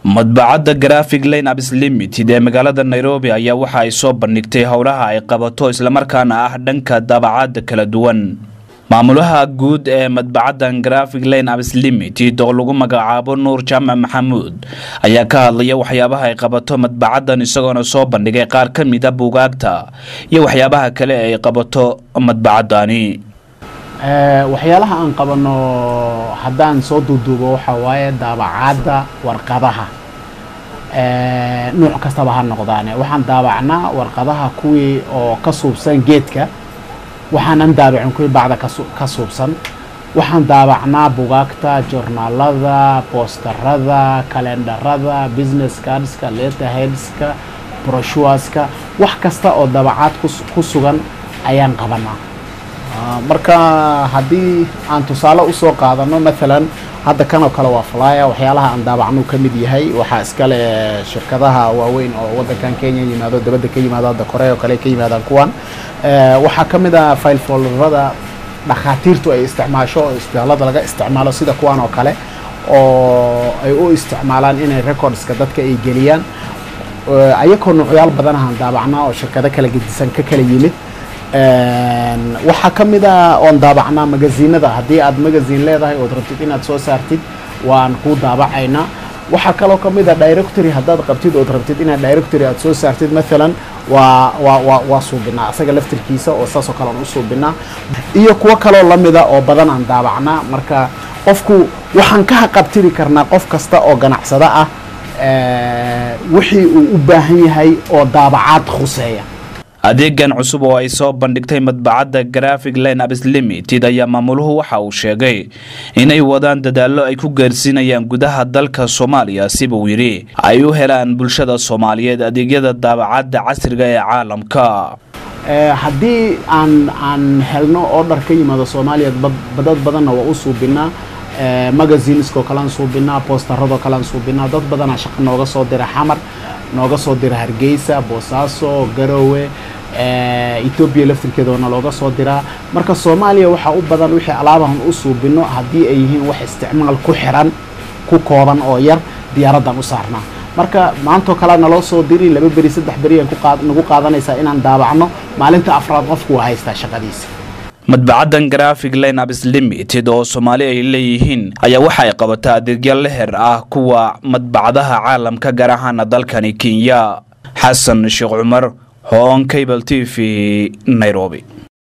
madbacadda graphic line abs limited ee magaalada nairobi ayaa waxa ay soo bandhigtay howlaha ay qabato islamarkaana ah dhanka daabacadda kala duwan maamulaha guud ee madbacaddan graphic line abs limited oo lagu magacaabo nuur jaamac maxamuud ayaa ka hadlaya waxyaabaha ay qabato madbacaddan isagoona soo bandhigay qaar ka mida buugaagta iyo waxyaabaha kale ay qabato madbacaddani waxyaalaha aan qabano haddaan soo duuduubo waxa waaye daabacadda warqadaha nuuc kastaba ha noqdaane waxaan daabacnaa warqadaha kuwii oo ka suubsan geedka waxaanan daabacin kuwii bacda ka suubsan waxaan daabacnaa bugaagta journaalada boosterada kalendarada business cardska letterheadska broshuaska wax kasta oo daabacaad ku sugan ayaan qabanaa marka haddii aan tusaale usoo qaadano maalan hadda kanoo kale waa flya waxyaalaha aan daabacnuu ka mid yahay waxaa iskale shirkadaha waaweyn oo wadankan kenya yimaado dabadda ka yimaado hadda korea oo kale ka yimaadaan kuwan waxaa ka mid ah file folderada dhakhaatiirtu ay isticmaasho oo isbitaalada laga isticmaalo sida kuwan oo kale oo ay u isticmaalaan inay recordska dadka ay geliyaan ayakoo nuucyaal badanahaan daabacnaa oo shirkado kala gedisan ka kala yimid waxaa ka mid a oon daabacnaa magaziinada haddii aad magazine leedahay ood rabtid inaad soo saartid waan kuu daabacaynaa waxaa kaloo ka mid a directory haddaad qabtid ood rabtid inaad directory aad soo saartid maalan waa waa waa waa suubinaa asaga laftirkiisa oo saasoo kale aan u suubinaa iyo kuwo kaloo lamida oo badan aan daabacnaa marka qofku waxaan ka haqabtiri karnaa qof kasta oo ganacsada ah wixii uu u baahan yahay oo daabacaad khuseeya adeegan cusub oo ay soo bandhigtay madbacadda graphic line abs limited ayaa maamuluhu waxa uu sheegay inay wadaan dadaallo ay ku gaarsiinayaan gudaha dalka soomaaliya siba uu yidhi ay u helaan bulshada soomaaliyeed adeegyada daabacadda casriga ee caalamka haddii aan aan helno order ka yimaado soomaaliya dad badanna waa u suubinaa magazinesko kalean suubinaa boostaradoo kalean suubinaa dad badanaa shaqo nooga soo dira xamar nooga soo dira hargeysa boosaaso garowe etoobiya laftirkeeda waana looga soo diraa marka soomaaliya waxaa u badan wixii alaabahan u suubino haddii ay yihiin wax isticmaal ku xiran ku kooban oo yar diyaaraddan u saarnaa marka maantoo kalea naloo soo diri laba beri saddex beri aan nagu qaadanaysaa inaan daabacno maalinta afraad qofku waa haystaa shaqadiisa madbacaddan graphic line abs limited oo soomaali ay leeyihiin ayaa waxa ay qabataa adeegya leher ah kuwa madbacadaha caalamka gaar ahaana dalkani kenya xasan sheekh cumar hoon cable t v nairobi